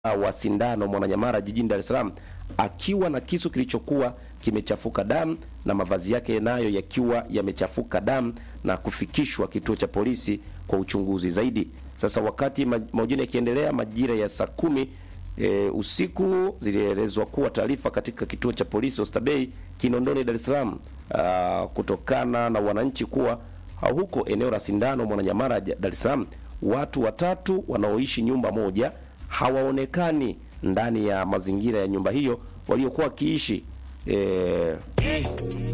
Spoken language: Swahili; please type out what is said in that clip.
wa Sindano Mwananyamara jijini Dar es Salaam akiwa na kisu kilichokuwa kimechafuka damu na mavazi yake nayo yakiwa yamechafuka damu na kufikishwa kituo cha polisi kwa uchunguzi zaidi. Sasa wakati mahojiano yakiendelea majira ya saa kumi e, usiku zilielezwa kuwa taarifa katika kituo cha polisi Oysterbay Kinondoni, Dar es Salaam kutokana na wananchi kuwa huko eneo la Sindano Mwananyamara Dar es Salaam watu watatu wanaoishi nyumba moja hawaonekani ndani ya mazingira ya nyumba hiyo waliokuwa wakiishi e,